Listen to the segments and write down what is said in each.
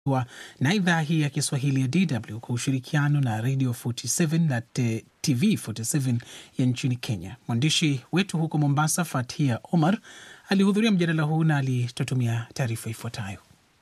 na idhaa hii ya Kiswahili ya DW kwa ushirikiano na Radio 47 na te, TV 47 ya nchini Kenya. Mwandishi wetu huko Mombasa, Fatia Omar, alihudhuria mjadala huu na alitutumia taarifa ifuatayo.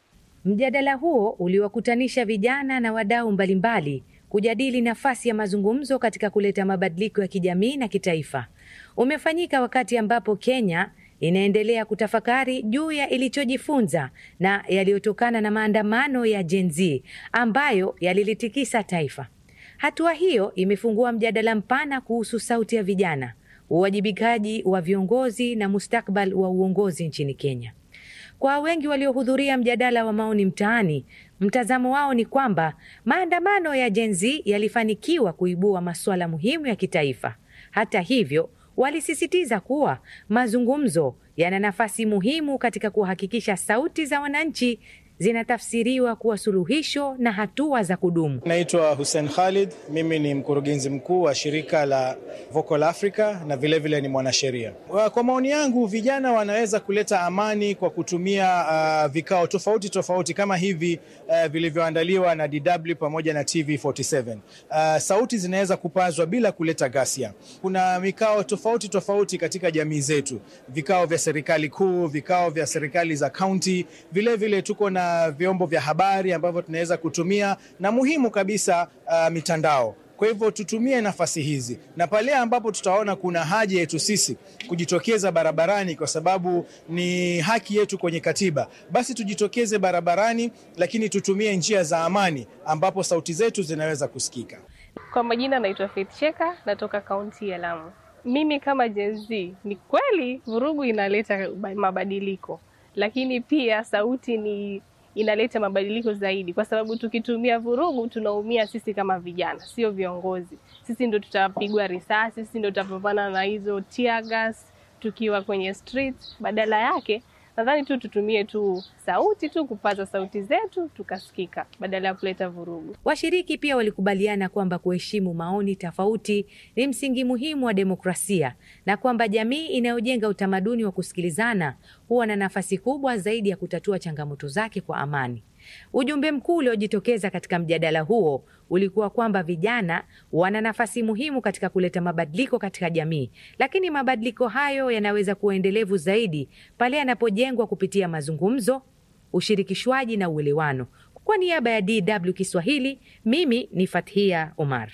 Mjadala huo uliwakutanisha vijana na wadau mbalimbali kujadili nafasi ya mazungumzo katika kuleta mabadiliko ya kijamii na kitaifa. Umefanyika wakati ambapo Kenya inaendelea kutafakari juu ya ilichojifunza na yaliyotokana na maandamano ya Gen Z ambayo yalilitikisa taifa. Hatua hiyo imefungua mjadala mpana kuhusu sauti ya vijana, uwajibikaji wa viongozi na mustakbal wa uongozi nchini Kenya. Kwa wengi waliohudhuria mjadala wa maoni mtaani, mtazamo wao ni kwamba maandamano ya Gen Z yalifanikiwa kuibua masuala muhimu ya kitaifa. Hata hivyo, walisisitiza kuwa mazungumzo yana nafasi muhimu katika kuhakikisha sauti za wananchi zinatafsiriwa kuwa suluhisho na hatua za kudumu. Naitwa Hussein Khalid, mimi ni mkurugenzi mkuu wa shirika la Vocal Africa na vilevile vile ni mwanasheria. Kwa maoni yangu, vijana wanaweza kuleta amani kwa kutumia uh, vikao tofauti tofauti kama hivi uh, vilivyoandaliwa na DW pamoja na TV47. Uh, sauti zinaweza kupazwa bila kuleta ghasia. Kuna mikao tofauti tofauti katika jamii zetu, vikao vya serikali kuu, vikao vya serikali za kaunti, vilevile tuko na vyombo vya habari ambavyo tunaweza kutumia na muhimu kabisa uh, mitandao. Kwa hivyo tutumie nafasi hizi, na pale ambapo tutaona kuna haja yetu sisi kujitokeza barabarani, kwa sababu ni haki yetu kwenye katiba, basi tujitokeze barabarani, lakini tutumie njia za amani ambapo sauti zetu zinaweza kusikika. Kwa majina naitwa Faith Cheka, natoka kaunti ya Lamu. Mimi kama Gen Z, ni kweli vurugu inaleta mabadiliko, lakini pia sauti ni inaleta mabadiliko zaidi, kwa sababu tukitumia vurugu tunaumia sisi kama vijana, sio viongozi. Sisi ndo tutapigwa risasi, sisi ndo tutapambana na hizo tear gas tukiwa kwenye street. Badala yake nadhani tu tutumie tu sauti tu kupaza sauti zetu tukasikika, badala ya kuleta vurugu. Washiriki pia walikubaliana kwamba kuheshimu maoni tofauti ni msingi muhimu wa demokrasia na kwamba jamii inayojenga utamaduni wa kusikilizana huwa na nafasi kubwa zaidi ya kutatua changamoto zake kwa amani. Ujumbe mkuu uliojitokeza katika mjadala huo ulikuwa kwamba vijana wana nafasi muhimu katika kuleta mabadiliko katika jamii, lakini mabadiliko hayo yanaweza kuwa endelevu zaidi pale yanapojengwa kupitia mazungumzo, ushirikishwaji na uelewano. Kwa niaba ya DW Kiswahili, mimi ni Fathia Omar.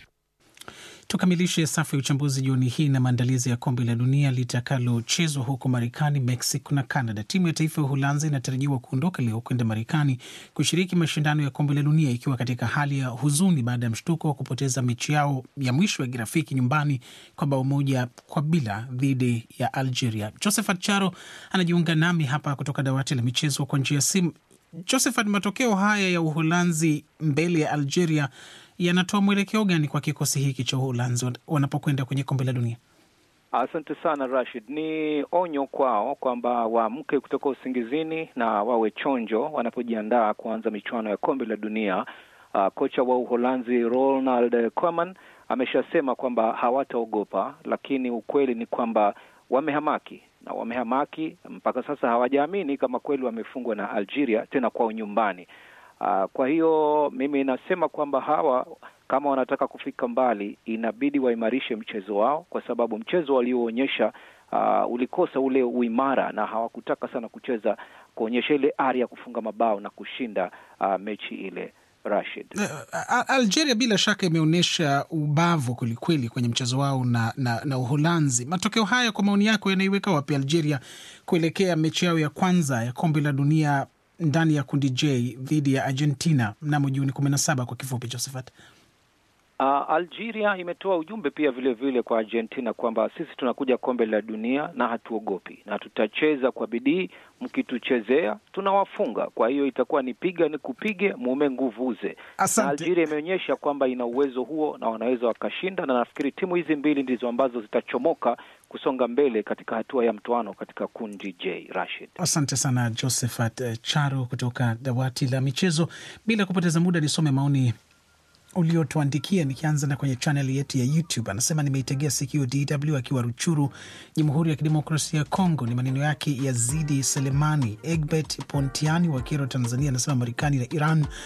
Tukamilishe safu ya uchambuzi jioni hii na maandalizi ya kombe la dunia litakalochezwa huko Marekani, Mexico na Canada. Timu ya taifa ya Uholanzi inatarajiwa kuondoka leo kwenda Marekani kushiriki mashindano ya kombe la dunia ikiwa katika hali ya huzuni baada ya mshtuko wa kupoteza mechi yao ya mwisho ya kirafiki nyumbani kwa bao moja kwa bila dhidi ya Algeria. Josephat Charo anajiunga nami hapa kutoka dawati la michezo kwa njia ya simu. Josephat, matokeo haya ya Uholanzi mbele ya Algeria yanatoa mwelekeo gani kwa kikosi hiki cha Uholanzi wanapokwenda kwenye kombe la dunia? Asante sana Rashid. Ni onyo kwao kwamba waamke kutoka usingizini na wawe chonjo wanapojiandaa kuanza michuano ya kombe la dunia. Uh, kocha wa Uholanzi Ronald Koeman ameshasema kwamba hawataogopa, lakini ukweli ni kwamba wamehamaki na wamehamaki mpaka sasa, hawajaamini kama kweli wamefungwa na Algeria tena kwao nyumbani. Uh, kwa hiyo mimi nasema kwamba hawa kama wanataka kufika mbali inabidi waimarishe mchezo wao, kwa sababu mchezo walioonyesha uh, ulikosa ule uimara na hawakutaka sana kucheza kuonyesha ile ari ya kufunga mabao na kushinda uh, mechi ile. Rashid, uh, Algeria bila shaka imeonyesha ubavu kwelikweli kwenye mchezo wao na, na, na Uholanzi. Matokeo haya kwa maoni yako yanaiweka wapi Algeria kuelekea mechi yao ya kwanza ya kombe la dunia ndani ya kundi J dhidi ya Argentina mnamo Juni kumi na saba kwa kifupi, Josephat? Uh, Algeria imetoa ujumbe pia vile vile kwa Argentina kwamba sisi tunakuja kombe la dunia na hatuogopi na tutacheza kwa bidii, mkituchezea tunawafunga. Kwa hiyo itakuwa ni piga ni kupige, mume nguvuze. Na Algeria imeonyesha kwamba ina uwezo huo na wanaweza wakashinda, na nafikiri timu hizi mbili ndizo ambazo zitachomoka kusonga mbele katika hatua ya mtoano katika kundi J. Rashid, asante sana Josephat Charo kutoka dawati la michezo. Bila kupoteza muda, nisome maoni uliotuandikia, nikianza na kwenye chaneli yetu ya YouTube. Anasema nimeitegea sikio DW akiwa Ruchuru, Jamhuri ya Kidemokrasia ya Kongo. Ni maneno yake Yazidi Selemani. Egbert Pontiani wa Kero, Tanzania, anasema Marekani na Iran